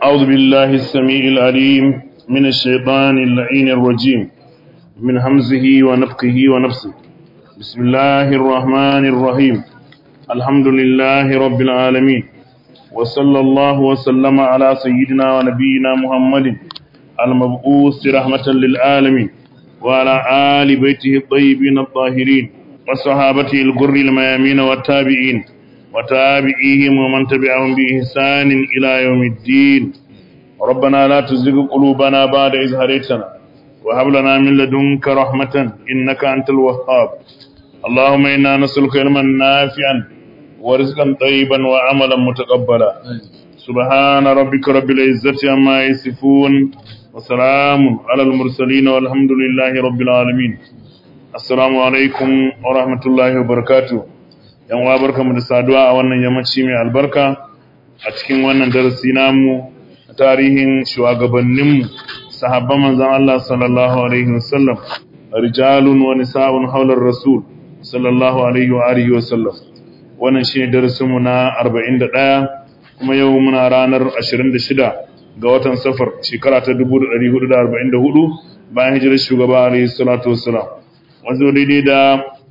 أعوذ بالله السميع العليم من الشيطان اللعين الرجيم من همزه ونفقه ونفسه بسم الله الرحمن الرحيم الحمد لله رب العالمين وصلى الله وسلم على سيدنا ونبينا محمد المبعوث رحمة للعالمين وعلى آل بيته الطيبين الطاهرين وصحابته الغر الميامين والتابعين وتابعيهم ومن تبعهم بإحسان إلى يوم الدين ربنا لا تزغ قلوبنا بعد إذ هديتنا وهب لنا من لدنك رحمة إنك أنت الوهاب اللهم إنا نسألك علما نافعا ورزقا طيبا وعملا متقبلا سبحان ربك رب العزة عما يصفون وسلام على المرسلين والحمد لله رب العالمين السلام عليكم ورحمة الله وبركاته yan uwa barkamu da saduwa a wannan yammaci mai albarka a cikin wannan darasi namu tarihin shugabanninmu sahabban manzon Allah sallallahu alaihi wasallam rijalun wa nisa'un haular rasul sallallahu alaihi wa alihi wasallam wannan shine darasin mu na 41 kuma yau muna ranar 26 ga watan safar shekara ta 1444 bayan hijirar shugaba alaihi salatu wassalam wanzu daidai da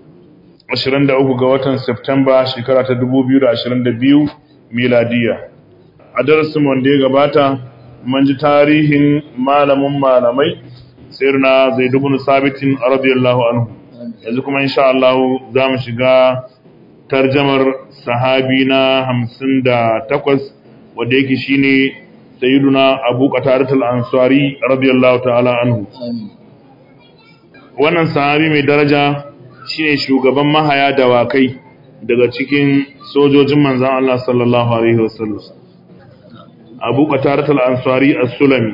23 ga watan Septemba shekara ta 2022 miladiya. A darasin wanda ya gabata, mun ji tarihin malamin malamai, sirna zai dubun sabitin radiyallahu anhu. Yanzu kuma insha Allah za mu shiga tarjamar sahabi na hamsin da takwas wadda yake shine sayyiduna Abu Qatadatul Ansari radiyallahu ta'ala anhu. Wannan sahabi mai daraja shine shugaban mahaya dawakai daga cikin sojojin manzan Allah sallallahu alaihi wasallam Abu Qatarat al-Ansari as-Sulami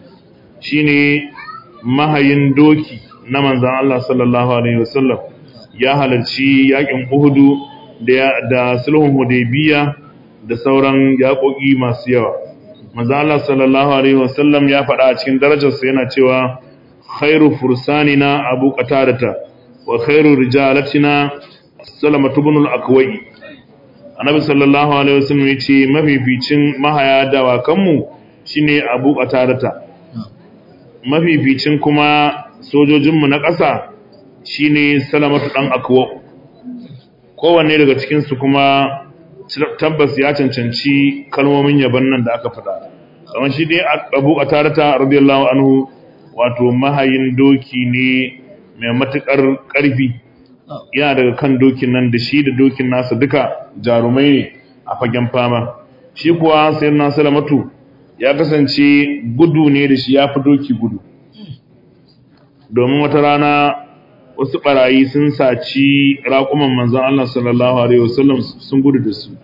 shine mahayin doki na manzan Allah sallallahu alaihi wasallam ya halarci yakin Uhud da da sulhun Hudaybiya da sauran yakoki masu yawa manzan Allah sallallahu alaihi wasallam ya faɗa a cikin darajarsa yana cewa khairu fursanina Abu Qatarata wa khairu rijalatina salamatu ibn al-akwai annabi sallallahu alaihi wasallam yace mafificin mahaya dawakan mu shine abu qatarata mafificin kuma sojojin mu na ƙasa shine salamatu dan akwa kowanne daga cikin su kuma tabbas ya cancanci kalmomin yaban nan da aka faɗa kamar shi dai abu qatarata radiyallahu anhu wato mahayin doki ne mai matuƙar ƙarfi yana daga kan dokin nan da shi da dokin nasa duka jarumai ne a fagen fama shi kuwa sayar na salamatu ya kasance gudu ne da shi ya fi doki gudu domin wata rana wasu ɓarayi sun saci raƙuman manzan Allah sallallahu Alaihi wasallam sun gudu da su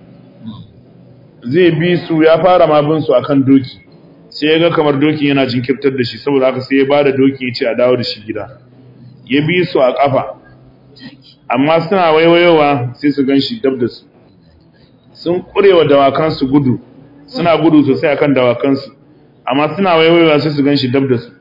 zai bi su ya fara mabin su akan doki sai ya ga kamar dokin yana jinkirtar da shi saboda haka sai ya ba da doki ya ce a dawo da shi gida ya bi su a ƙafa amma suna waiwayowa sai su gan shi dab da su sun ƙurewa dawakansu gudu suna gudu sosai akan dawakansu amma suna waiwayowa sai su gan shi dab da su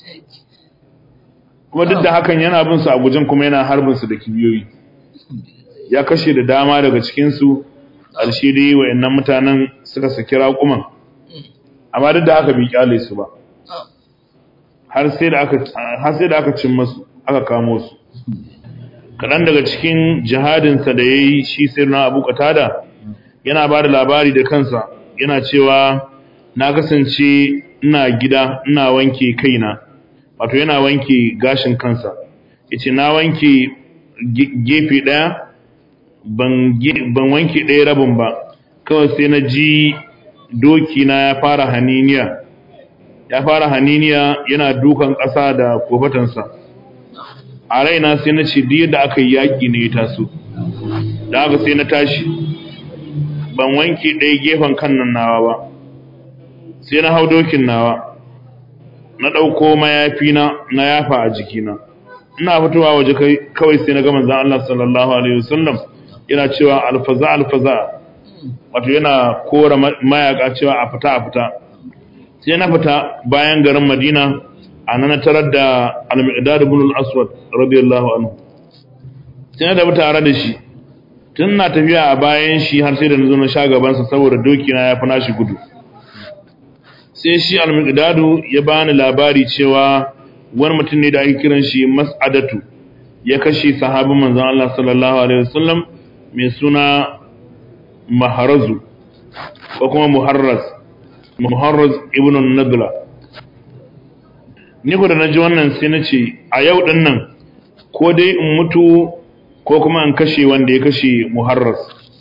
kuma duk da hakan yana bin su a gujen kuma yana harbin su da kibiyoyi ya kashe da dama daga cikinsu alshi dai wa'annan mutanen suka saki raƙuman amma duk da haka bai kyale su ba har sai da aka cin masu aka kamo su kaɗan daga cikin jihadinsa da ya yi shi sai na abu katada yana ba da labari da kansa yana cewa na kasance ina gida ina wanke kaina wato yana wanke gashin kansa yace na wanke gefe ɗaya ban wanke ɗaya rabin ba kawai sai na ji doki na ya fara haniniya ya fara haniniya yana dukan ƙasa da kofatansa a raina sai na ce duk da aka yi yaƙi ne ya taso da haka sai na tashi ban wanke ɗaya gefen kan nan nawa ba sai na hau dokin nawa na ɗauko mayafi na na yafa a jikina ina fitowa waje kawai sai na ga manzon Allah sallallahu alaihi wasallam yana cewa alfaza alfaza wato yana kora mayaka cewa a fita a fita sai na fita bayan garin Madina a nan tarar da al-Miqdad ibn al-Aswad radiyallahu anhu sai na da tare da shi tun na tafiya a bayan shi har sai da na zo na sha gabansa saboda doki na ya fi nashi gudu sai shi al-miqdadu ya bani labari cewa wani mutum ne da ake kiran shi mas'adatu ya kashe sahabin manzon Allah sallallahu alaihi wasallam mai suna maharazu ko kuma muharraz muharraz ibn nadla ni ko da naji wannan sai na ce a yau din nan ko dai in mutu ko kuma in kashe wanda ya kashe muharraz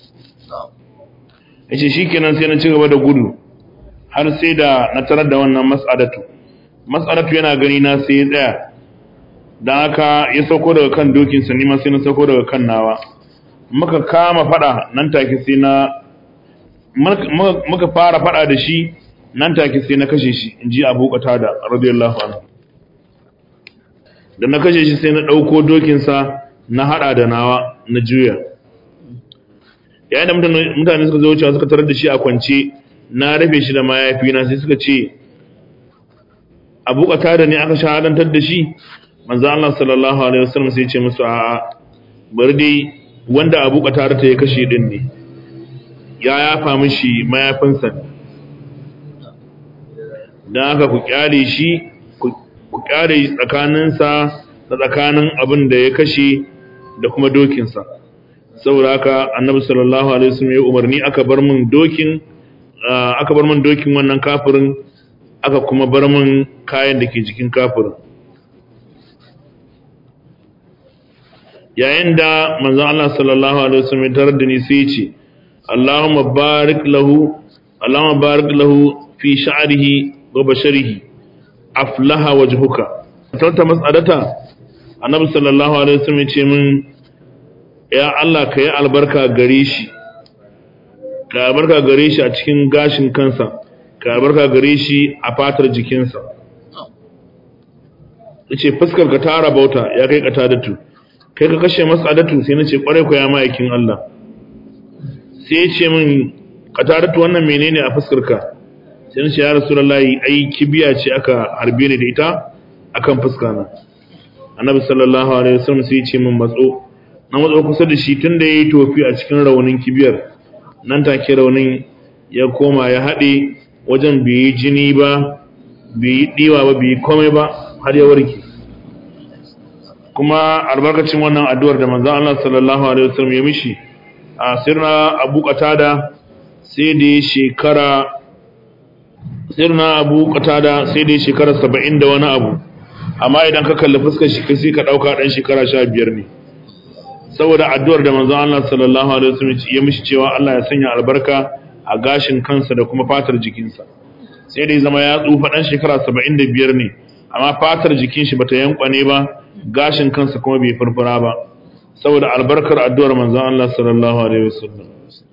yace shikenan sai na ci gaba da gudu har sai da na tarar da wannan mas'adatu mas'adatu yana gani na sai ya tsaya dan haka ya sauko daga kan dokin sa ni ma sai na sauko daga kan nawa muka kama fada nan take sai na muka fara fada da shi nan take sai na kashe shi inji Abu Qatada radiyallahu anhu da na kashe shi sai na dauko dokin sa na hada da nawa na juya yayin da mutane suka zo wucewa suka tarar da shi a kwance na rufe shi da mayafi na sai suka ce Abu Qatada ne aka shahadantar da shi manzo Allah sallallahu alaihi wasallam sai ya ce musu a'a bari dai wanda Abu Qatada ta ya kashe din ne ya yafa mishi mayafinsa don haka ku kyale shi ku kyale tsakaninsa da tsakanin abin da ya kashe da kuma dokinsa saboda haka annabi sallallahu alaihi wasallam ya umarni aka bar min dokin aka bar min dokin wannan kafirin aka kuma bar min kayan da ke jikin kafirin yayin da manzon Allah sallallahu alaihi wasallam ya tarar da ni sai ya ce اللهم بارك له اللهم بارك له في شعره وبشره أفلح وجهك تلت مسألتا النبي صلى الله عليه وسلم يقول من يا الله كي البركة غريشي ka albarka gare shi a cikin gashin kansa ka albarka gare shi a fatar jikinsa yace fuskar ka tara bauta ya kai ka tadatu kai ka kashe masa adatu sai nace kware ku ya ma'aikin Allah sai ya ce min kataratu wannan menene a fuskarka sai na ce ya rasulullahi ai kibiya ce aka harbe ni da ita akan fuska na annabi sallallahu alaihi wasallam sai ya ce min matso na matso kusa da shi tunda yayi tofi a cikin raunin kibiyar nan take raunin ya koma ya haɗe wajen bai yi jini ba bai yi ɗiwa ba bai yi komai ba har ya warke kuma albarkacin wannan addu'ar da manzon Allah sallallahu alaihi wasallam ya mishi a sirna abu qatada sai da shekara sirna abu qatada sai da shekara 70 da wani abu amma idan ka kalli fuskar shi kai sai ka dauka dan shekara 15 ne saboda addu'ar da manzon Allah sallallahu alaihi wasallam ya mishi cewa Allah ya sanya albarka a gashin kansa da kuma fatar jikinsa sai dai zama ya tsufa dan shekara 75 ne amma fatar jikin shi bata yankwane ba gashin kansa kuma bai furfura ba saboda albarkar addu'ar manzon Allah sallallahu alaihi wasallam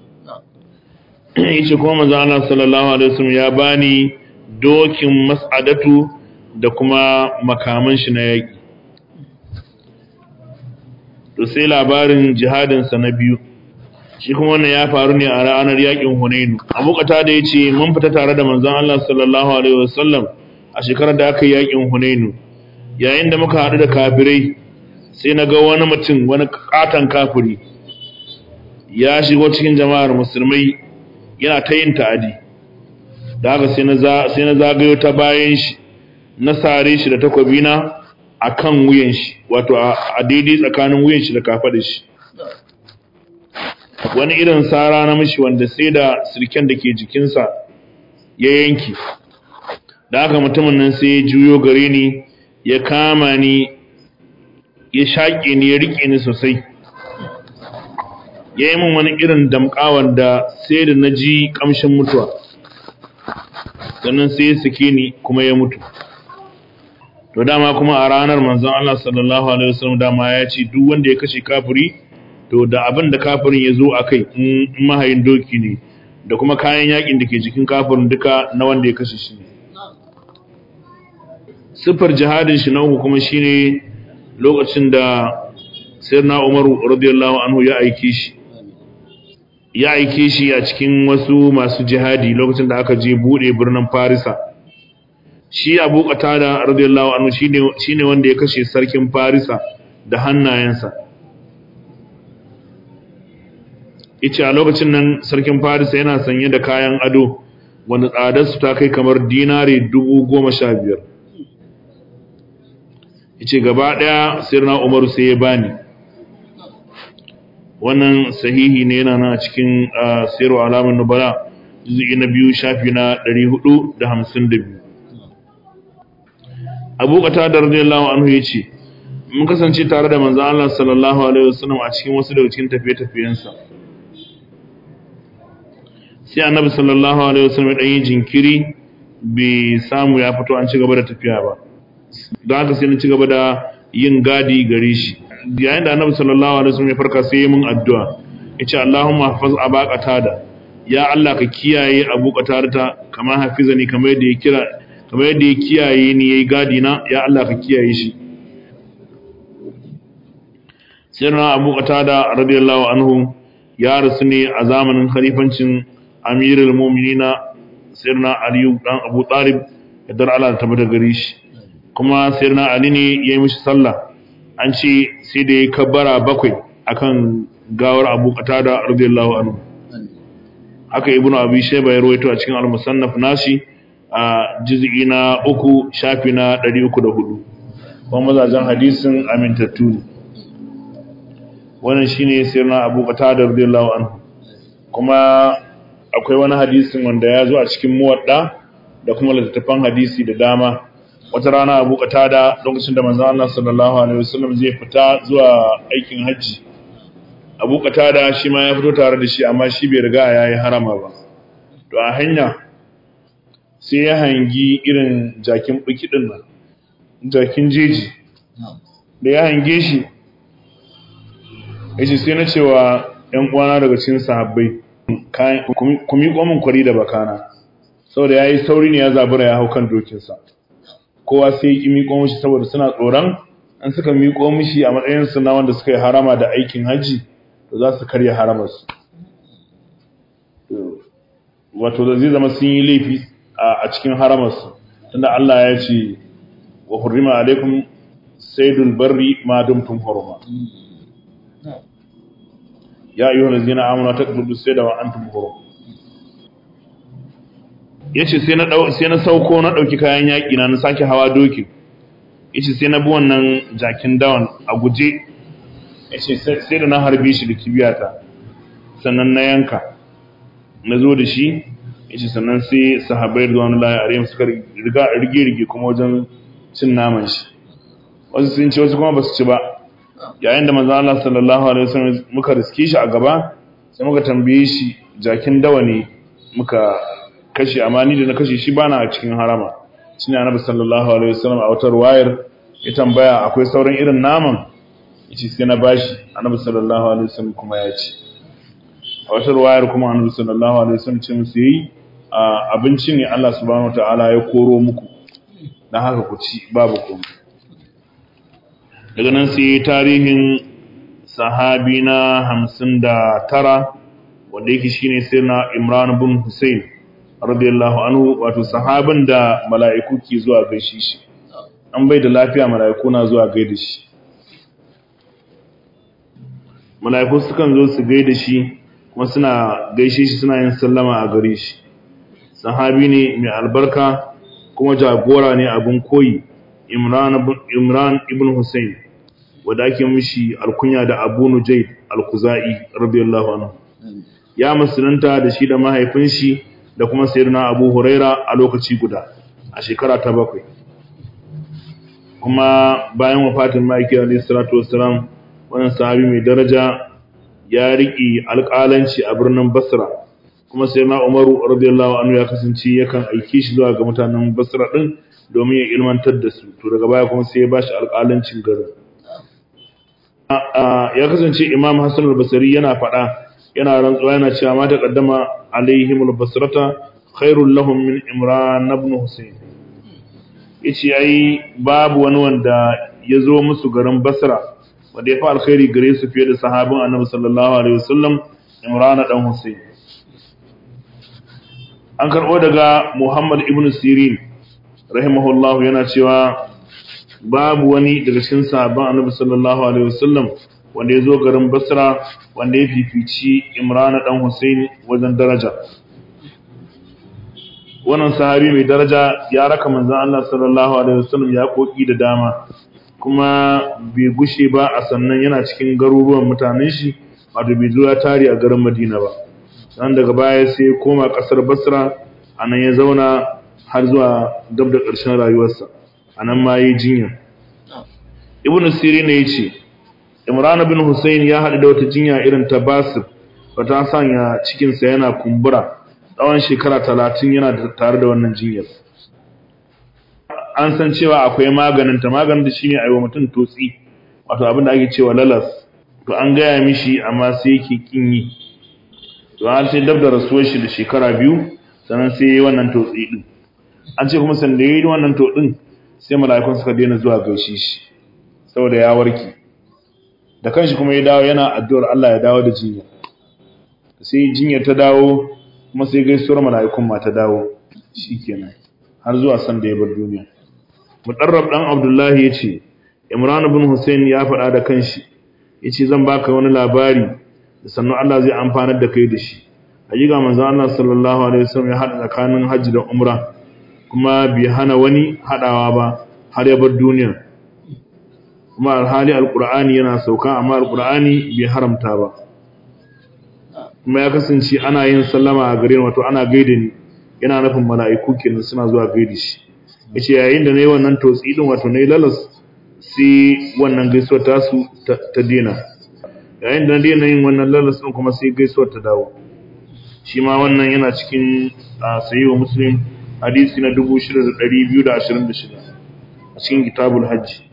yace kuma manzon Allah sallallahu alaihi wasallam ya bani dokin mas'adatu da kuma makaman shi na yaki to sai labarin jihadin sa na biyu shi kuma wannan ya faru ne a ranar yakin Hunainu Abu Qatada yace mun fita tare da manzon Allah sallallahu alaihi wasallam a shekarar da aka yi yakin Hunainu yayin da muka haɗu da kafirai sai na ga wani mutum wani katon kafiri ya shigo cikin jama'ar musulmai yana ta yin ta'adi da haka sai na zagayo ta bayan shi na sare shi da takwabina a kan wuyan shi wato a daidai tsakanin wuyan shi da kafaɗin shi wani irin sara na mishi wanda sai da sirken da ke jikinsa ya yanki da haka mutumin nan sai ya juyo gare ni ya kama ni ya shaƙe ni ya riƙe ni sosai ya yi min wani irin damƙawar da sai da na ji ƙamshin mutuwa sannan sai ya sake ni kuma ya mutu to dama kuma a ranar manzon Allah sallallahu alaihi wasallam dama ya ce duk wanda ya kashe kafiri to da abin da kafirin ya zo a kai in mahayin doki ne da kuma kayan yakin da ke jikin kafirin duka na wanda ya kashe shi ne siffar jihadin shi na uku kuma shine lokacin da sayyidina Umar radiyallahu anhu ya aike shi ya aike shi a cikin wasu masu jihadi lokacin da aka je bude birnin Farisa shi Abu Qatada radiyallahu anhu shine shine wanda ya kashe sarkin Farisa da hannayensa yace a lokacin nan sarkin Farisa yana sanye da kayan ado wanda tsadarsu ta kai kamar dinare dubu goma sha biyar yace gaba ɗaya sirna umaru sai ya bani wannan sahihi ne yana nan a cikin sayarwa alamun nubala juzu'i na biyu shafi na 452 abu kata da radiyallahu anhu ya ce mun kasance tare da manzan Allah sallallahu alaihi wasallam a cikin wasu daga cikin tafiye-tafiyensa sai annabi sallallahu alaihi wasallam ya yi jinkiri bai samu ya fito an ci gaba da tafiya ba don haka sai na ci gaba da yin gadi gare shi yayin da annabi sallallahu alaihi wasallam ya farka sai ya mun addu'a yace Allahumma hafaz abaqata da ya Allah ka kiyaye abu qatarata kamar hafizani kamar yadda ya kira kamar yadda ya kiyaye ni yayi gadi na ya Allah ka kiyaye shi sirna abu qatada radiyallahu anhu ya rasu ne a zamanin khalifancin amirul mu'minina sirna ali dan abu talib yadda Allah ta tabbata gare shi kuma sirna ali ne yayi mishi sallah an ce sai da ya kabbara bakwai akan gawar abu qatada radiyallahu anhu haka ibnu abi shayba ya rawaito a cikin al-musannaf nashi a juz'i na uku shafi na 304 kuma mazajen hadisin amintattu ne wannan shine sirna abu qatada radiyallahu anhu kuma akwai wani hadisin wanda ya zo a cikin muwadda da kuma littattafan hadisi da dama wata rana abu qatada lokacin da manzon Allah sallallahu alaihi wasallam zai fita zuwa aikin hajji abu qatada shi ma ya fito tare da shi amma shi bai riga yayi harama ba to a hanya sai ya hangi irin jakin biki din nan jakin jeji da ya hange shi yace sai na cewa ƴan uwana daga cikin sahabbai ku miƙo min kwari da bakana saboda yayi sauri ne ya zabura ya hau kan dokinsa kowa sai ya miƙo mishi saboda suna tsoron an suka miƙo mishi a matsayin su na wanda suka yi harama da aikin haji to za su karya haramarsu wato da zai zama sun yi laifi a cikin haramarsu tunda Allah ya ce wa hurrima alaikum saydul barri ma dumtum hurma ya ayyuhal ladzina amanu taqtulu sayda wa antum hurum yace sai na dau sai na sauko na dauki kayan yaki na na sake hawa doki yace sai na bi wannan jakin dawan a guje yace sai da na harbe shi da kibiyata sannan na yanka na zo da shi yace sannan sai sahabbai da wani laye alayhim suka riga rige rige kuma wajen cin naman shi wasu sun ci wasu kuma basu ci ba yayin da manzo Allah sallallahu alaihi wasallam muka riske shi a gaba sai muka tambaye shi jakin dawa ne muka kashe amma ni da na kashe shi bana a cikin harama shine annabi sallallahu alaihi wasallam a wata wayar ya tambaya akwai sauran irin naman yace sai na bashi annabi sallallahu alaihi wasallam kuma ya ci a wata wayar kuma annabi sallallahu alaihi wasallam ce musu yi abinci ne Allah subhanahu wataala ya koro muku dan haka ku ci babu komai daga nan sai tarihin sahabi na hamsin da tara wanda yake shine sai na imran bin hussein radiyallahu anhu wato sahabin da mala'iku ke zuwa gaishe shi an bai da lafiya mala'iku na zuwa gaida shi mala'iku sukan zo su gaida shi kuma suna gaishe shi suna yin sallama a gare shi sahabi ne mai albarka kuma jagora ne abin koyi Imran ibn Hussein wanda ake mishi alkunya da Abu Nujayd al-Khuzai radiyallahu anhu ya musulunta da shi da mahaifin shi da kuma sayyidina Abu Huraira a lokaci guda a shekara ta bakwai kuma bayan wafatin Maki alayhi salatu wassalam wannan sahabi mai daraja ya riki alƙalanci a birnin Basra kuma sayyidina Umaru radiyallahu anhu ya kasance yakan aike shi zuwa ga mutanen Basra din domin ya ilmantar da su to daga baya kuma sai ya bashi alƙalancin garin ya kasance imam hassan al-basri yana faɗa yana rantsuwa yana cewa ma taqaddama alaihim al-basrata khairul lahum min imran ibn husayn yace ai babu wani wanda ya zo musu garin basra wanda ya fi alkhairi gare su fiye da sahabin annabi sallallahu alaihi wasallam imran dan husayn an karɓo daga muhammad ibn sirin rahimahullah yana cewa babu wani daga cikin sahabban annabi sallallahu alaihi wasallam wanda ya zo garin basra wanda ya fifici imran dan husayn wajen daraja wannan sahabi mai daraja ya raka manzon Allah sallallahu alaihi wasallam ya koki da dama kuma bai gushe ba a sannan yana cikin garuruwan mutanen shi wato bai zo ya tare a garin Madina ba dan daga baya sai ya koma kasar Basra anan ya zauna har zuwa gab da ƙarshen rayuwarsa anan ma yi jinya Ibn Sirin ne yace Imran bin Hussein ya haɗu da wata jinya irin ta Basir wata sanya cikinsa yana kumbura tsawon shekara talatin yana tare da wannan jinyar an san cewa akwai maganin ta maganin da shine aiwa mutum totsi wato abin da ake cewa lalas to an gaya mishi amma sai yake kin yi to an sai dab da rasuwar shi da shekara biyu sannan sai yayi wannan totsi din an ce kuma sanda yayi wannan totsin sai mala'ikun suka daina zuwa gaishe shi saboda ya warke da kanshi kuma ya dawo yana addu'ar Allah ya dawo da jinya sai jinyar ta dawo kuma sai gaisuwar mala'ikun ma ta dawo shikenan har zuwa san da ya bar duniya mudarrab dan abdullahi yace imran ibn husayn ya faɗa da kanshi yace zan baka wani labari da sannan Allah zai amfanar da kai da shi hakika manzo Allah sallallahu alaihi wasallam ya hada tsakanin hajji da umra kuma bai hana wani hadawa ba har ya bar duniya kuma alhali alqur'ani yana sauka amma alqur'ani bai haramta ba kuma ya kasance ana yin sallama a gare wato ana gaida ni yana nufin mala'iku kenan suna zuwa gaida shi yace yayin da nayi wannan totsi din wato nayi lalas sai wannan gaisuwar ta su ta dena yayin da na dena yin wannan lalas din kuma sai gaisuwar ta dawo shi ma wannan yana cikin sahihu muslim hadisi na 6226 a cikin kitabul hajji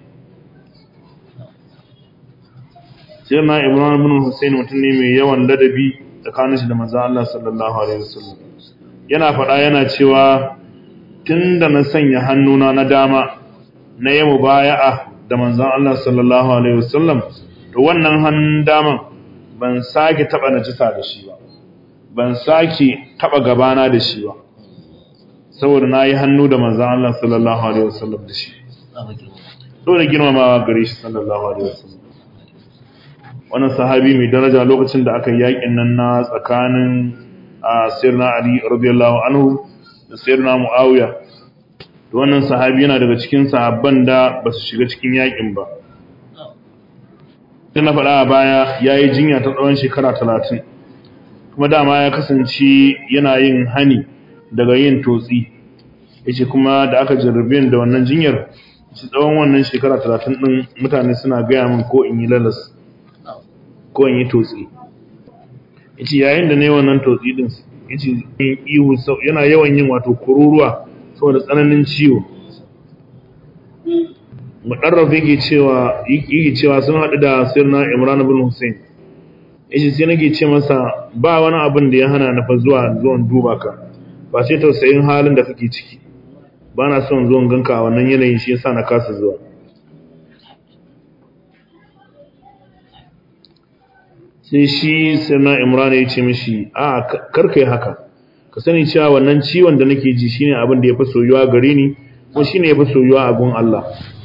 sai na ibrahim bin husayn mutum ne mai yawan ladabi tsakanin shi da manzon Allah sallallahu alaihi wasallam yana faɗa yana cewa tunda na sanya hannuna na dama na yi mubaya'a da manzon Allah sallallahu alaihi wasallam to wannan hannun daman ban sake taba najisa da shi ba ban sake taba gabana da shi ba saboda nayi hannu da manzon Allah sallallahu alaihi wasallam da shi dole girmamawa gare shi sallallahu alaihi wasallam wannan sahabi mai daraja lokacin da aka yi yakin nan na tsakanin sirna Ali radiyallahu anhu da sirna Muawiya to wannan sahabi yana daga cikin sahabban da ba su shiga cikin yakin ba tun na faɗa a baya ya yi jinya ta tsawon shekara talatin kuma dama ya kasance yana yin hani daga yin totsi ya ce kuma da aka jarrabe da wannan jinyar ci tsawon wannan shekara talatin ɗin mutane suna gaya min ko in yi lalas ko in yi totsi ya ce yayin da na yi wannan totsi ɗin ya ce ihu yana yawan yin wato kururuwa saboda tsananin ciwo mudarraf yake cewa yake cewa sun haɗu da sirna Imran ibn Hussein yace sai nake ce masa ba wani abin da ya hana na fa zuwa zuwan duba ka ba sai tausayin halin da kake ciki ba na son zuwan ganka a wannan yanayin shi yasa na kasa zuwa sai shi sirna Imran ya ce mishi a karkai haka ka sani cewa wannan ciwon da nake ji shine abin da ya fi soyuwa gare ni ko shine ya fi soyuwa a gun Allah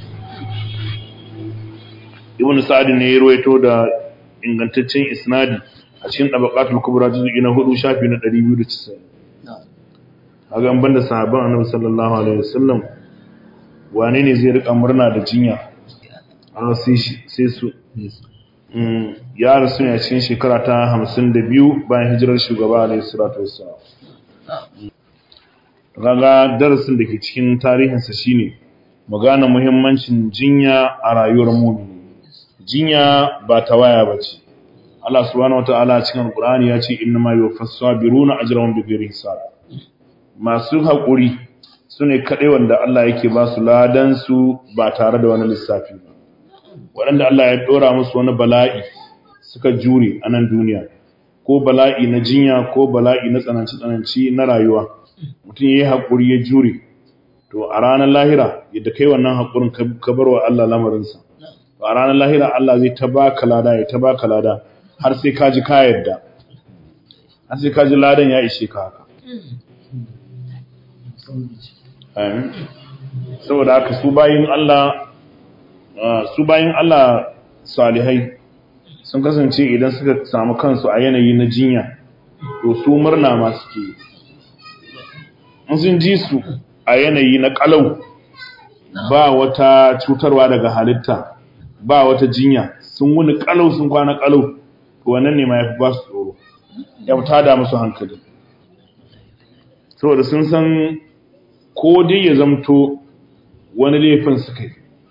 ibn sa'd ne ya ruwaito da ingantaccen isnadi a cikin tabaqatul kubra juz'i na 4 shafi na 290 kaga an banda sahabban annabi sallallahu alaihi wasallam wane ne zai rika murna da jinya an sai sai su ya rasu ne a cikin shekara ta 52 bayan hijirar shugaba alaihi salatu wassalam kaga darasin da ke cikin tarihinsa shine magana muhimmancin jinya a rayuwar mu'mini jinya ba ta waya ba ce Allah subhanahu wataala cikin Alqur'ani ya ce innama yuwaffas sabiruna ajrahum bighairi hisab masu hakuri sune kadai wanda Allah yake ba su ladan su ba tare da wani lissafi ba waɗanda Allah ya dora musu wani bala'i suka jure a nan duniya ko bala'i na jinya ko bala'i na tsananci tsananci na rayuwa mutum yayi hakuri ya jure to a ranar lahira yadda kai wannan hakurin ka bar wa Allah lamarinsa a ranar lahira Allah zai ta baka lada ya ta baka lada har sai ka ji ka yadda har sai ka ji ladan ya ishe ka haka saboda haka su bayin Allah su bayin Allah salihai sun kasance idan suka samu kansu a yanayi na jinya to su murna ma suke sun ji su a yanayi na kalau ba wata cutarwa daga halitta ba wata jinya sun wuni kalau sun kwana kalau wannan ne ma ya fi ba su tsoro ya fi tada musu hankali saboda sun san ko dai ya zamto wani laifin suka yi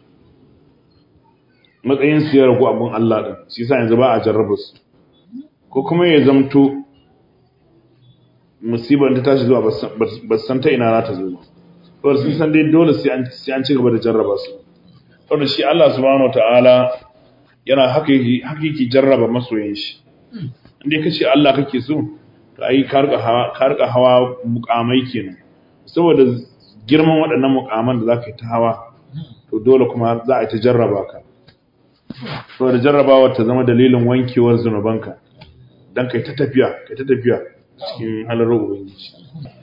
matsayin su ya ragu abin Allah ɗin shi sa yanzu ba a jarraba su ko kuma ya zamto musibar ta tashi zuwa ba san ta ina za ta zo ba saboda sun san dai dole sai an ci gaba da jarraba su saboda shi Allah subhanahu wataala yana haka yake jarraba masoyin shi inda ka ce Allah kake so to ai ka rika hawa mukamai kenan saboda girman waɗannan mukaman da za ka yi ta hawa to dole kuma za a yi ta jarraba ka saboda jarrabawa ta zama dalilin wankewar zunubanka don kai ta tafiya kai ta tafiya cikin halarar ubangiji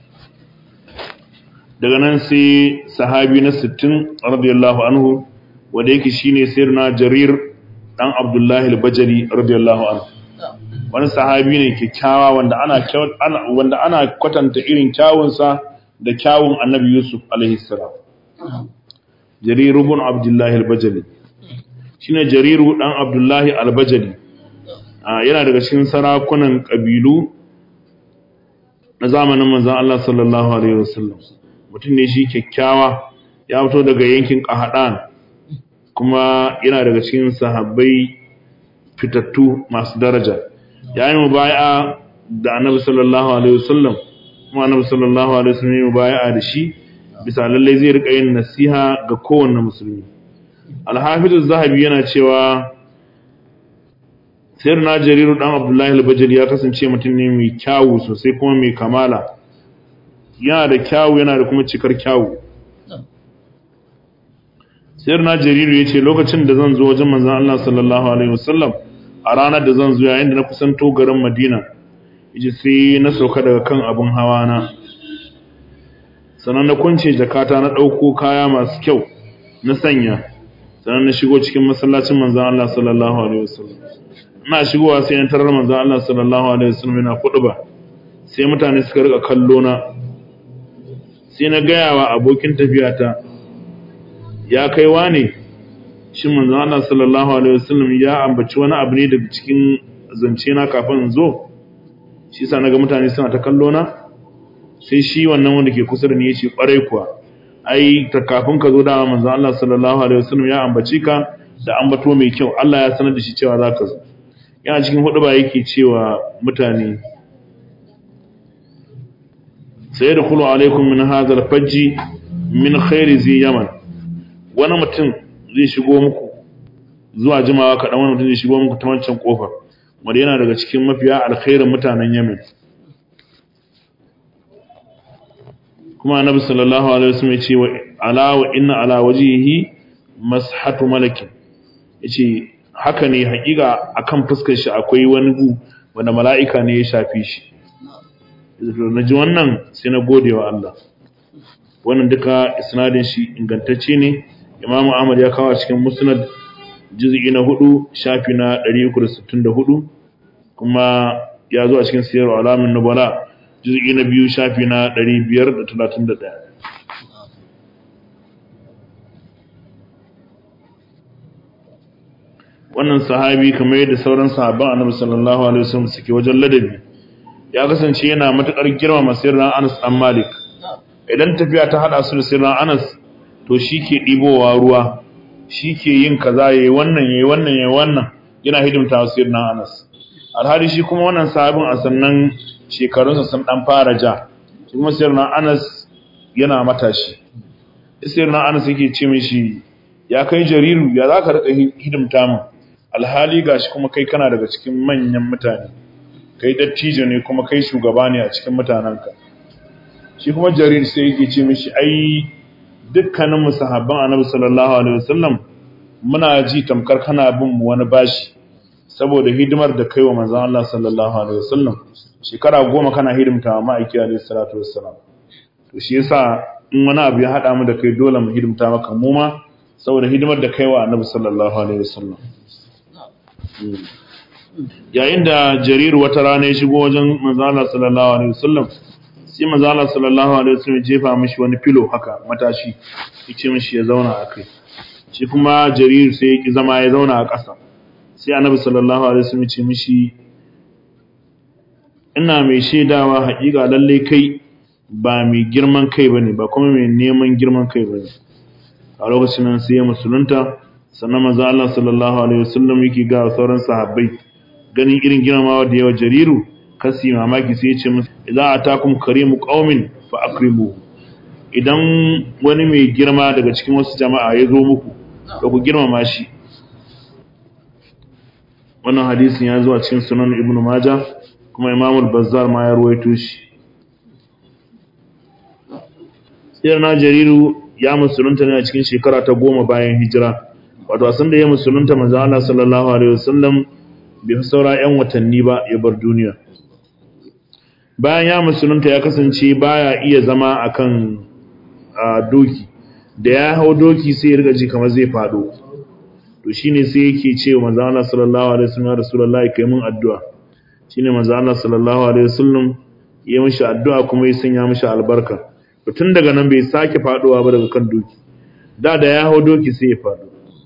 daga nan sai sahabi na 60 radiyallahu anhu wanda yake shine sirna jarir dan abdullahi al-bajali radiyallahu anhu wani sahabi ne kyakkyawa wanda ana wanda ana kwatanta irin kyawunsa da kyawun annabi yusuf alaihi salam jarir ibn abdullahi al-bajali shine jariru dan abdullahi al-bajali yana daga cikin sarakunan kabilu na zamanin manzon Allah sallallahu alaihi wasallam mutum ne shi kyakkyawa ya fito daga yankin qahadan kuma yana daga cikin sahabbai fitattu masu daraja yayin mubai'a da annabi sallallahu alaihi wasallam kuma annabi sallallahu alaihi wasallam ya mubai'a da shi bisa lalle zai rika yin nasiha ga kowanne musulmi al-hafiz az-zahabi yana cewa sayyidina jariru dan abdullahi al-bajali ya kasance mutum ne mai kyawu sosai kuma mai kamala yana da kyawu yana da kuma cikar kyawu sayyidina jariru yace lokacin da zan zo wajen manzon Allah sallallahu alaihi wasallam a ranar da zan zo yayin da na kusanto garin Madina yace sai na sauka daga kan abun hawa na sannan na kunce jakata na dauko kaya masu kyau na sanya sannan na shigo cikin masallacin manzon Allah sallallahu alaihi wasallam ina shigowa sai na tarar manzon Allah sallallahu alaihi wasallam yana ba. sai mutane suka rika kallo na sai na gaya wa abokin tafiyata ya kai wane shin manzon Allah sallallahu alaihi wasallam ya ambaci wani abu ne daga cikin zance na kafin in zo shi yasa naga mutane suna ta kallo na sai shi wannan wanda ke kusa da ni yace kwarai kuwa ai ta kafin ka zo da manzon Allah sallallahu alaihi wasallam ya ambaci ka da ambato mai kyau Allah ya sanar da shi cewa zaka zo yana cikin hudu ba yake cewa mutane sai da kulu alaikum min hadha al-fajji min khairi zi yaman wani mutum zai shigo muku zuwa jimawa kaɗan wani mutum zai shigo muku ta wancan ƙofar wanda yana daga cikin mafiya alkhairin mutanen yamin kuma annabi sallallahu alaihi wasallam ya ce wa ala wa inna ala wajhihi mashatu malakin yace haka ne hakika akan fuskar shi akwai wani gu wanda mala'ika ne ya shafi shi na ji wannan sai na gode wa Allah wannan duka isnadin shi ingantacce ne Imam Ahmad ya kawo cikin Musnad juz'i na 4 shafi na 364 kuma ya zo a cikin Siyar Alamin Nubala juz'i na 2 shafi na 531 wannan sahabi kamar yadda sauran sahabban Annabi sallallahu alaihi wasallam suke wajen ladabi ya kasance yana matukar girmama sirran Anas dan Malik idan tafiya ta hada su da sirran Anas to shi ke ɗibowa ruwa shi ke yin kaza ya yi wannan ya yi wannan ya yi wannan yana hidimta wa sirrin anas alhali shi kuma wannan sahabin a sannan shekarunsa sun ɗan fara ja shi kuma sirrin anas yana matashi sirrin anas yake ce mishi ya kai jariru ya za ka riƙa hidimta min alhali ga shi kuma kai kana daga cikin manyan mutane kai dattijo ne kuma kai shugaba ne a cikin mutanenka shi kuma jarir sai yake ce mishi ai dukkanin mu sahabban Annabi sallallahu alaihi wasallam muna ji tamkar kana bin mu wani bashi saboda hidimar da kai wa manzon Allah sallallahu alaihi wasallam shekara goma kana hidimta wa ma'aiki alaihi salatu wassalam to shi yasa in wani abu ya hada mu da kai dole mu hidimta maka mu ma saboda hidimar da kai wa Annabi sallallahu alaihi wasallam yayin da jarir wata rana ya shigo wajen manzon Allah sallallahu alaihi wasallam sai manzo Allah sallallahu alaihi wasallam jefa mishi wani filo haka matashi yace mishi ya zauna a kai shi kuma jarir sai ya ki zama ya zauna a ƙasa sai annabi sallallahu alaihi wasallam ya ce mishi ina mai shaidawa haƙiƙa lalle kai ba mai girman kai bane ba kuma mai neman girman kai bane a lokacin nan sai ya musulunta sannan manzo Allah sallallahu alaihi wasallam yake ga sauran sahabbai ganin irin girmamawa da yawa jariru kasi mamaki sai ya ce musu idza atakum karimu qaumin fa akrimu idan wani mai girma daga cikin wasu jama'a ya zo muku da ku girmama shi wannan hadisin ya zo a cikin sunan ibnu majah kuma imamul bazzar ma ya ruwaito shi sai na jariru ya musulunta ne a cikin shekara ta goma bayan hijira wato a sanda ya musulunta manzo Allah sallallahu alaihi wasallam bai fi saura yan watanni ba ya bar duniya bayan ya musulunta ya kasance baya iya zama akan doki da ya hau doki sai ya riga ji kamar zai fado to shine sai yake ce wa manzo Allah sallallahu alaihi wasallam ya rasulullahi kai mun addu'a shine manzo Allah sallallahu alaihi wasallam ya mishi addu'a kuma ya sanya mishi albarka to tun daga nan bai sake faduwa ba daga kan doki da da ya hau doki sai ya fado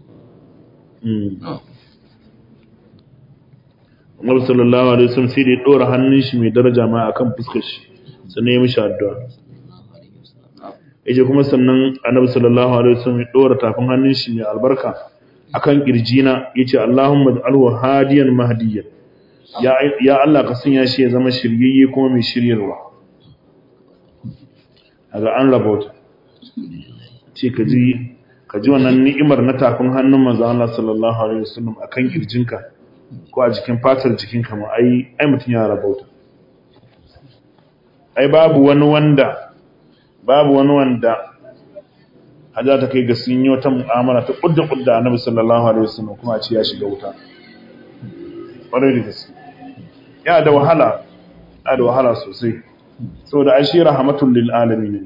Annabi sallallahu alaihi wasallam sai da ya dora hannun shi mai daraja ma akan fuskar shi sannan ya mishi addu'a yaje kuma sannan Annabi sallallahu alaihi wasallam ya dora tafin hannun shi mai albarka akan kirjina yace Allahumma ij'alhu hadiyan mahdiyan ya ya Allah ka sanya shi ya zama shiryayye kuma mai shiryarwa kaga an rabota ce ka ji ka ji wannan ni'imar na tafin hannun manzo Allah sallallahu alaihi wasallam akan kirjinka ko a jikin fatar jikinka ma ai ai mutun ya rabauta ai babu wani wanda babu wani wanda haja ta kai ga sun yi wata mu'amala ta kudda kudda annabi sallallahu alaihi wasallam kuma a ce ya shiga wuta ƙwarai da gaske ya da wahala ya da wahala sosai saboda ai shi rahmatul lil alamin ne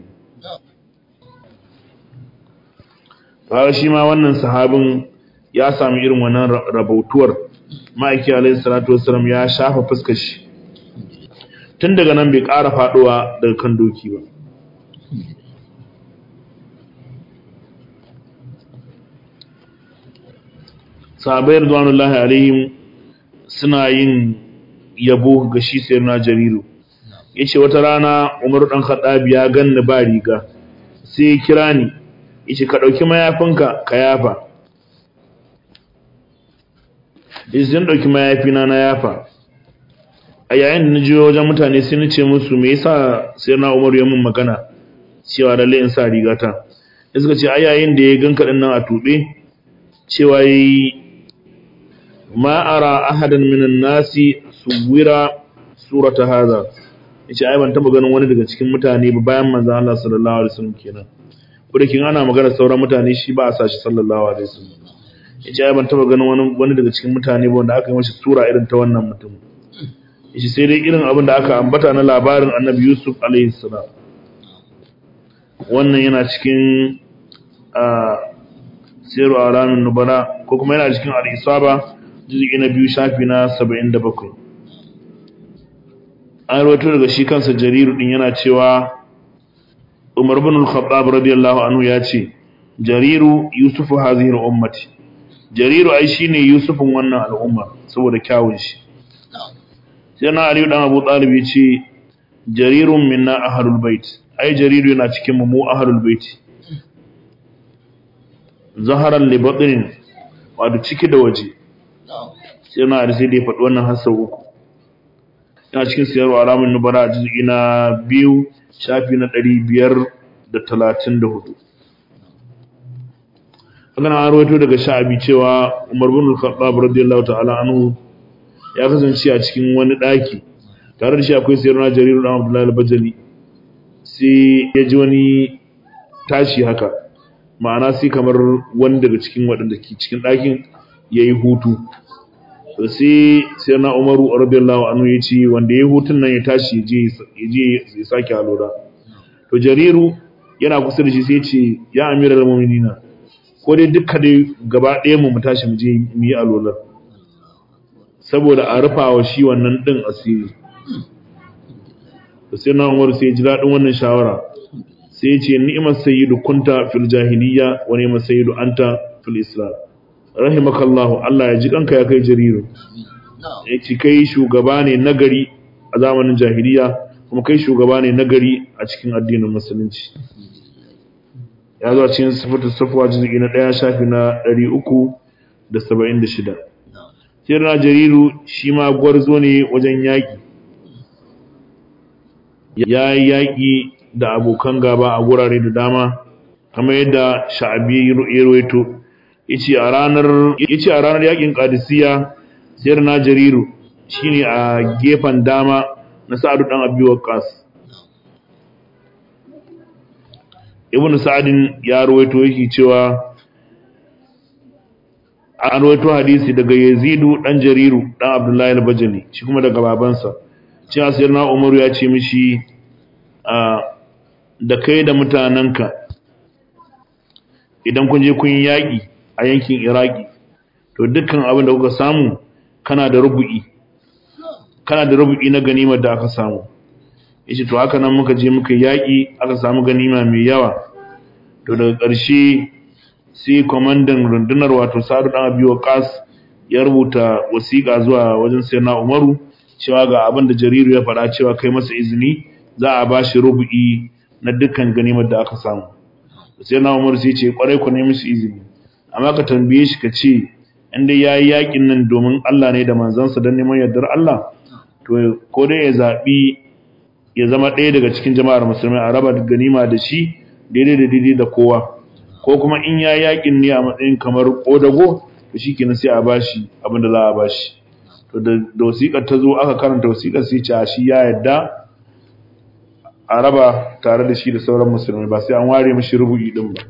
Kaga shi ma wannan sahabin ya sami irin wannan rabautuwar ma'aiki alayhi salatu wassalam ya shafa fuskar shi tun daga nan bai ƙara faɗowa daga kan doki ba sahabai ridwanullahi alaihim suna yin yabo ga shi sayyidina jariru yace wata rana Umar dan Khattab ya ganni ba riga sai ya kira ni yace ka dauki mayafinka ka yafa yace zan dauki mayafina na yafa a yayin da naje wajen mutane sai nace musu me yasa sai na Umar ya mun magana cewa lalle in sa rigata sai suka ce a yayin da ya ganka din nan a tube cewa yi ma ara ahadan minan nasi suwira surata hadha yace ai ban taba ganin wani daga cikin mutane ba bayan manzo Allah sallallahu alaihi wasallam kenan kudakin ana magana sauran mutane shi ba a sashi sallallahu alaihi wasallam yace ai ban taba ganin wani wani daga cikin mutane ba wanda aka yi masa sura irin ta wannan mutum yace sai dai irin abin da aka ambata na labarin Annabi Yusuf alaihi salam wannan yana cikin a siru alamin nubala ko kuma yana cikin al-isaba juz'i na biyu shafi na 77 an rawaito daga shi kansa jariru din yana cewa Umar ibn al-Khattab radiyallahu anhu ya ce jariru yusufu hazihi ummati jariru ai shine yusufin wannan al'umma saboda kyawun shi sai na Ali dan Abu Talib ya ce jarirun minna ahlul bait ai jariru yana cikin mu mu ahlul bait zaharan li batnin wato ciki da waje sai na Ali sai da ya faɗi wannan hasau uku yana cikin siyarwa alamun nubara a jizgi na biyu shafi na ɗari biyar da talatin da hudu haka na rawaito daga sha'abi cewa umar bin al-khattab radiyallahu ta'ala anhu ya kasance a cikin wani ɗaki tare da shi akwai siyarwa jariru dan abdullahi al-bajali sai ya ji wani tashi haka ma'ana sai kamar wani daga cikin waɗanda ke cikin ɗakin ya yi hutu to sai sai na Umaru radiyallahu anhu yace wanda yayi hutun nan ya tashi je je ya sake alura to Jariru yana kusa da shi sai yace ya amiral mu'minina ko dai dukka dai gaba ɗaya mu mu tashi mu je mu yi alura saboda a rufa wa shi wannan din asiri to sai na Umar sai ya ji daɗin wannan shawara sai ya ce ni'imar sayyidu kunta fil jahiliya wa ni'imar sayyidu anta fil islam rahimakallahu Allah ya ji kanka ya kai jariru ya ce kai shugaba ne nagari a zamanin jahiliya kuma kai shugaba ne nagari a cikin addinin musulunci ya zo a cikin sifatu safuwa jizgi na ɗaya shafi na ɗari uku da saba'in da shida sai na jariru shi ma gwarzo ne wajen yaƙi ya yi yaƙi da abokan gaba a gurare da dama kamar yadda sha'abi ya rawaito yace a ranar yace a ranar yakin qadisiyya sayar na jariru shine a gefen dama na sa'adu dan abi waqas ibn sa'adin ya rawaito yake cewa an rawaito hadisi daga yazidu dan jariru dan abdullahi al-bajali shi kuma daga babansa cewa sayar na umaru ya ce mishi da kai da mutanenka idan kun je kun yi yaƙi a yankin iraki to dukkan abin da kuka samu kana da rubu'i kana da rubu'i na ganimar da aka samu yace to haka nan muka je muka yaƙi aka samu ganima mai yawa to daga ƙarshe sai kwamandan rundunar wato sa'adu dan abi waqas ya rubuta wasiƙa zuwa wajen sayyidina umaru cewa ga abin da jariru ya faɗa cewa kai masa izini za a ba shi rubu'i na dukkan ganimar da aka samu sayyidina umaru sai ce kwarai ku nemi su izini amma ka tambaye shi ka ce inda ya yi yaƙin nan domin Allah ne da manzansa don neman yardar Allah to ko dai ya zaɓi ya zama ɗaya daga cikin jama'ar musulmai a raba ganima da shi daidai da daidai da kowa ko kuma in ya yaƙin ne a matsayin kamar ƙodago to shi kenan sai a bashi abin da za a bashi to da wasiƙar ta zo aka karanta wasiƙar sai ce a shi ya yarda a raba tare da shi da sauran musulmai ba sai an ware mashi rubu'i din ba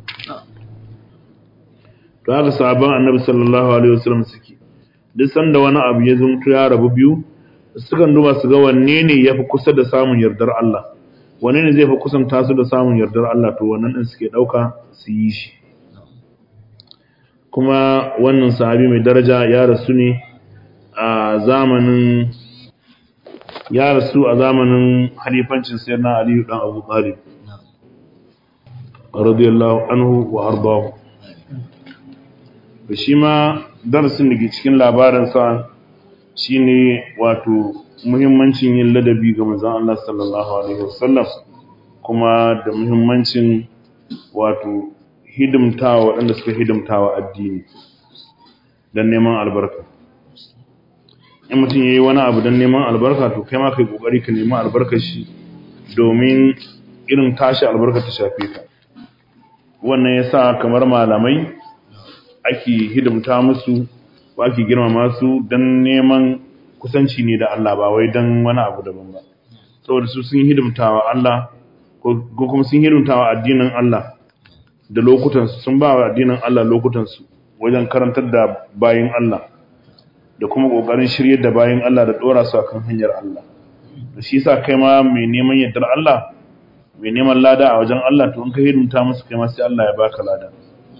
to haka sahabban annabi sallallahu alaihi wasallam suke duk sanda wani abu ya zumto ya rabu biyu sukan duba su ga wanne ne yafi kusa da samun yardar Allah wanne ne zai fi kusanta su da samun yardar Allah to wannan din suke dauka su yi shi kuma wannan sahabi mai daraja ya rasu ne a zamanin ya rasu a zamanin halifancin sayyidina Ali dan Abu Talib radiyallahu anhu wa ardahu da shi ma darasin da ke cikin labarinsa shi ne wato muhimmancin yin ladabi ga manzan Allah sallallahu Alaihi wasallam kuma da muhimmancin wato hidimtawa waɗanda suka hidimtawa addini don neman albarka in mutum ya yi wani abu don neman albarka to kai ma kai ƙoƙari ka nemi albarkar shi domin irin tashi albarka ta shafe ka wannan ya sa kamar malamai ake hidimta musu ko ake girmama su don neman kusanci ne da Allah ba wai don wani abu daban ba saboda su sun hidimtawa Allah ko kuma sun hidimtawa addinin Allah da lokutansu sun ba wa addinin Allah lokutansu wajen karantar da bayin Allah da kuma kokarin shiryar da bayin Allah da dora su akan hanyar Allah da shi yasa kai ma mai neman yardar Allah mai neman lada a wajen Allah to in ka hidimta musu kai ma sai Allah ya baka lada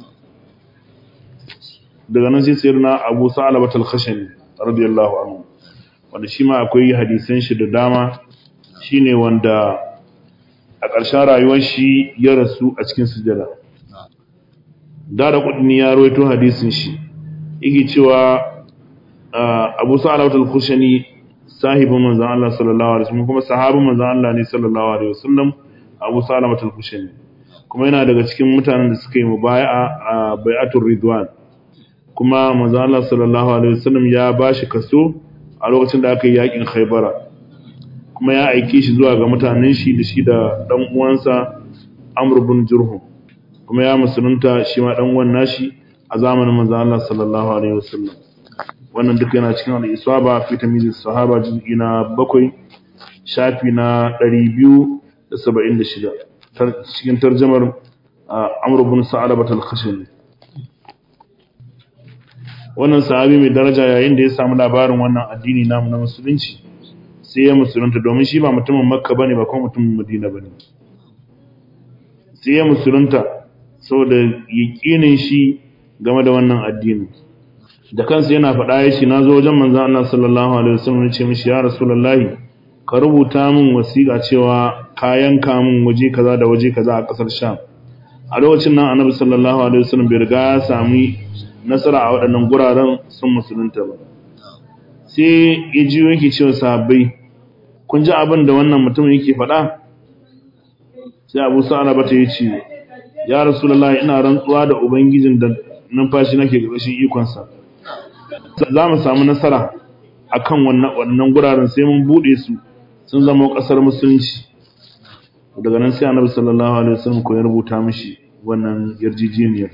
daga nan sai sayyidina Abu Sa'labat al-Khashani radiyallahu anhu wanda shi ma akwai hadisan shi da dama shine wanda a ƙarshen rayuwar shi ya rasu a cikin sujada da da kudin ya rawaito hadisin shi yake cewa Abu Sa'labat al-Khashani sahibin manzon Allah sallallahu alaihi wasallam kuma sahabin manzon Allah ne sallallahu alaihi wasallam Abu Sa'labat al-Khashani kuma yana daga cikin mutanen da suka yi mubaya'a a bai'atul ridwan kuma manzo Allah sallallahu alaihi wasallam ya bashi kaso a lokacin da aka yi yakin Khaybara kuma ya aike shi zuwa ga mutanen shi da shi da dan uwansa Amr ibn Jurhum kuma ya musulunta shi ma dan uwan nashi a zamanin manzo Allah sallallahu alaihi wasallam wannan duka yana cikin al-isaba fi tamyiz sahaba juz'i na 7 shafi na 276 cikin tarjumar Amr ibn Sa'labat al-Khashani wannan sahabi mai daraja yayin da ya samu labarin wannan addini namu na musulunci sai ya musulunta domin shi ba mutumin makka bane ba kuma mutumin madina bane sai ya musulunta saboda yaƙinin shi game da wannan addini da kansa yana faɗa ya shi na zo wajen manzon Allah sallallahu alaihi wasallam ya ce mishi ya rasulullahi ka rubuta min wasiƙa cewa ka yanka min waje kaza da waje kaza a ƙasar sham a lokacin nan annabi sallallahu alaihi wasallam bai riga ya sami nasara a waɗannan guraren sun musulunta ba sai ya ji yake cewa sahabbai kun ji abin da wannan mutum yake faɗa sai abu sa'ala bata yi ce ya rasulullahi ina rantsuwa da ubangijin da numfashi nake ƙarshen ikonsa za mu samu nasara akan wannan wannan guraren sai mun bude su sun zama ƙasar musulunci daga nan sai annabi sallallahu alaihi wasallam ko ya rubuta mishi wannan yarjejeniyar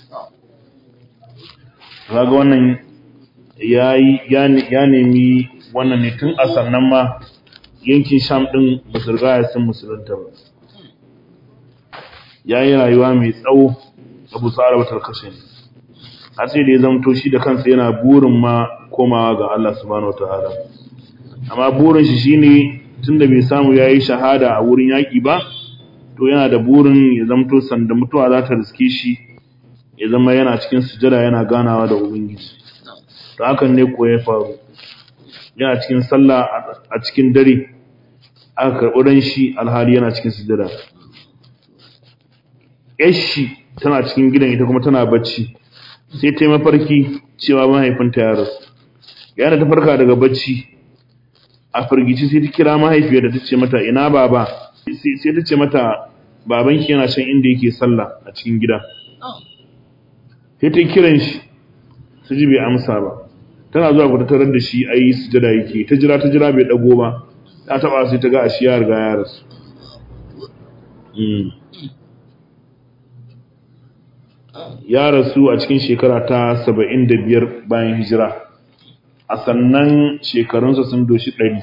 kaga wannan yayi ya nemi wannan ne tun a sannan ma yankin sham din basurga ya sun musulunta ba yayi rayuwa mai tsawo abu sa'ala batar kashe ne har sai da ya zamto shi da kansa yana burin ma komawa ga Allah subhanahu wataala amma burin shi shine tunda bai samu yayi shahada a wurin yaki ba to yana da burin ya zamto sanda mutuwa za ta riske shi ya zama yana cikin sujada yana ganawa da ubangiji to hakan ne ko ya faru yana cikin sallah a cikin dare aka karɓi ran shi alhali yana cikin sujada yashi tana cikin gidan ita kuma tana bacci sai ta yi mafarki cewa mahaifinta ya rasu yana ta farka daga bacci a firgici sai ta kira mahaifiyar da ta ce mata ina baba sai ta ce mata babanki yana can inda yake sallah a cikin gida sai ta kiran shi su ji bai amsa ba tana zuwa ku tarar da shi ayi sujada yake ta jira ta jira bai dago ba ta taba sai ta ga ashi ya riga ya rasu ya rasu a cikin shekara ta saba'in da biyar bayan hijira a sannan shekarunsa sun doshi ɗari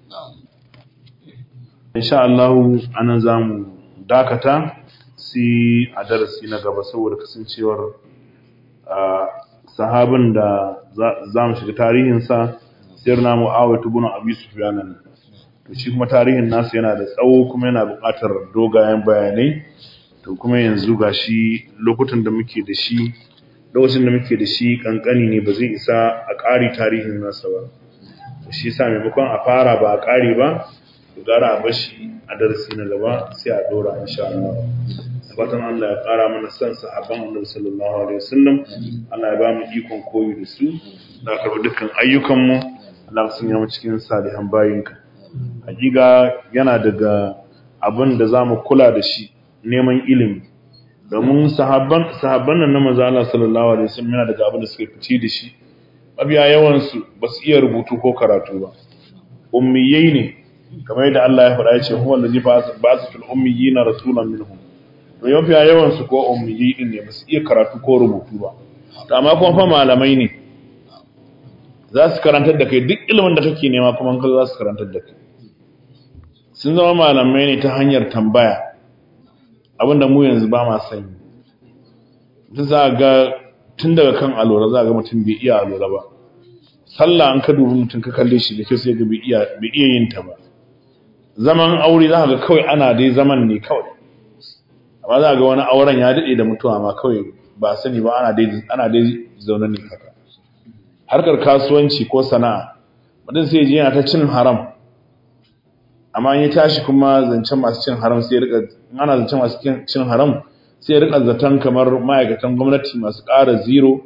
insha Allahu anan za mu dakata sai a darasi na gaba saboda kasancewar sahabin da za mu shiga tarihinsa sayar na mu'awai tubunan abu sufiyana ne to shi kuma tarihin nasu yana da tsawo kuma yana buƙatar dogayen bayanai to kuma yanzu ga shi lokutan da muke da shi lokacin da muke da shi kankani ne ba zai isa a ƙari tarihin nasa ba shi sa maimakon a fara ba a ƙari ba to gara a bashi a darasi na gaba sai a dora insha Allah fatan Allah ya ƙara mana son sahabban Annabi sallallahu alaihi wasallam Allah ya ba mu ikon koyi da su da karɓi dukkan ayyukan mu Allah sun yi cikin salihan bayinka hakika yana daga abin da zamu kula da shi neman ilimi domin sahabban sahabban nan na manzo Allah sallallahu alaihi wasallam yana daga abin da suka fice da shi mabiya yawan su ba su iya rubutu ko karatu ba ummiyai ne kamar yadda Allah ya faɗa ya ce huwa allazi ba'atha fil ummiyina rasulan minhum to yau fiya yawan su ko ummiyai din ne ba su iya karatu ko rubutu ba to amma kuma fa malamai ne za su karantar da kai duk ilimin da kake nema kuma ka za su karantar da kai sun zama malamai ne ta hanyar tambaya abinda mu yanzu ba ma sani ta za ga tun daga kan alora za ga mutum bai iya alora ba sallah an ka dubi mutum ka kalle shi da kyau sai ga bai iya bai iya yin ta ba zaman aure za ga kawai ana dai zaman ne kawai amma za ga wani auren ya dade da mutuwa ma kawai ba sani ba ana dai ana dai zaune ne haka harkar kasuwanci ko sana'a mutum sai ji yana ta cin haram amma in ya tashi kuma zancen masu cin haram sai ya rika ana zancen masu cin haram sai ya rika zaton kamar ma'aikatan gwamnati masu ƙara zero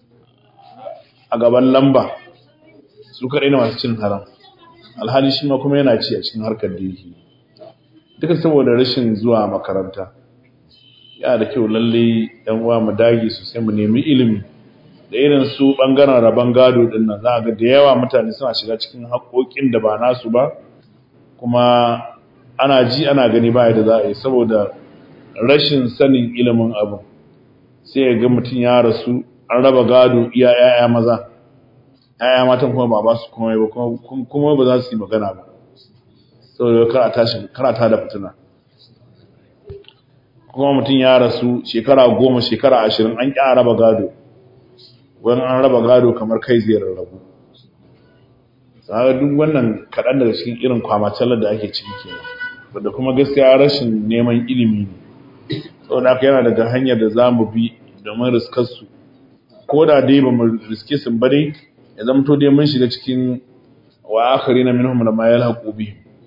a gaban lamba su kaɗai na masu cin haram alhali shi ma kuma yana ci a cikin harkar da yake duka saboda rashin zuwa makaranta yana da kyau lalle yan uwa mu dage sosai mu nemi ilimi da irin su bangaren rabon gado din nan za ga da yawa mutane suna shiga cikin haƙoƙin da ba nasu ba kuma ana ji ana gani ba da za a yi saboda rashin sanin ilimin abu sai ya ga mutum ya rasu an raba gado iya yaya maza yaya matan kuma ba ba su kuma ba kuma ba za su yi magana ba saboda kar a tashi kar a tada fitina kuma mutum ya rasu shekara goma shekara ashirin an ƙi a raba gado wani an raba gado kamar kai zai rarrabu sai duk wannan kaɗan daga cikin irin kwamacalar da ake ciki kenan wanda kuma gaskiya rashin neman ilimi ne saboda haka yana daga hanyar da za mu bi domin riskar su ko da dai ba mu riske su ba dai ya zama to dai mun shiga cikin wa akhari na minhum lama yalhaqu bi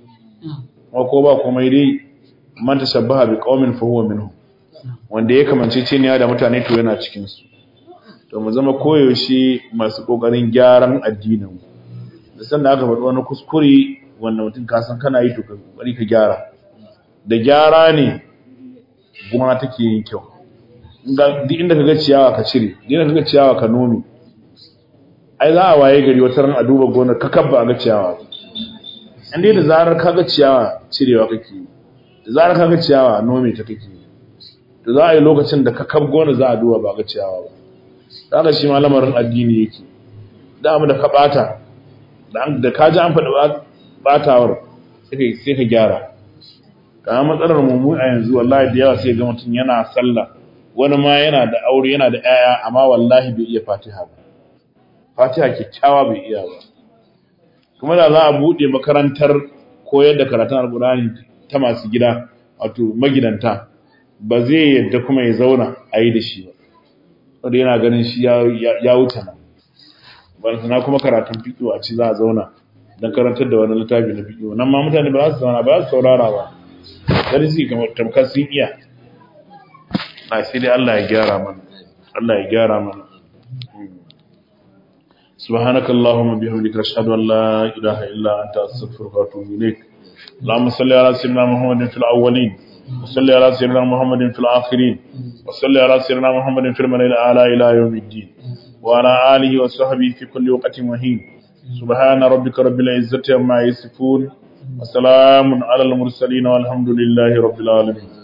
kuma ko ba komai dai man tashabbaha bi qaumin fa huwa minhum wanda ya kamance ce da mutane to yana cikin su to mu zama koyaushe masu kokarin gyaran addinin da sanda aka faɗi wani kuskure wanda mutum ka san kana yi to ka kokari ka gyara da gyara ne gona take yin kyau duk inda ka ga ciyawa ka cire duk inda ka ga ciyawa ka nome ai za a waye gari wata ran a duba gonar ka kabba a ga ciyawa inda da zarar ka ga ciyawa cirewa kake yi da zarar ka ga ciyawa nome ta kake yi to za a yi lokacin da ka kab gonar za a duba ba ga ciyawa ba haka shi ma lamarin addini yake da mu da ka bata da ka ji an faɗi batawar sai ka gyara kamar matsalar mu a yanzu wallahi da yawa sai ga mutum yana sallah wani ma yana da aure yana da 'ya'ya amma wallahi bai iya fatiha ba fatiha kyakkyawa bai iya ba kuma da za a buɗe makarantar koyar da karatun alƙur'ani ta masu gida wato magidanta ba zai yadda kuma ya zauna a yi da shi ba wanda yana ganin shi ya wuce nan na kuma karatun fiƙo a ci za a zauna don karantar da wani littafi na fiƙo nan ma mutane ba za su zauna ba za su saurara ba dan su kamar tamkar sun iya na sai dai Allah ya gyara mana Allah ya gyara mana سبحانك اللهم وبحمدك اشهد ان لا اله الا انت استغفرك واتوب اليك اللهم صل على سيدنا محمد في الاولين وصل على سيدنا محمد في الاخرين وصل على سيدنا محمد في الملأ الاعلى الى يوم الدين وعلى اله وصحبه في كل وقت وحين سبحان ربك رب العزه عما يصفون وسلام على المرسلين والحمد لله رب العالمين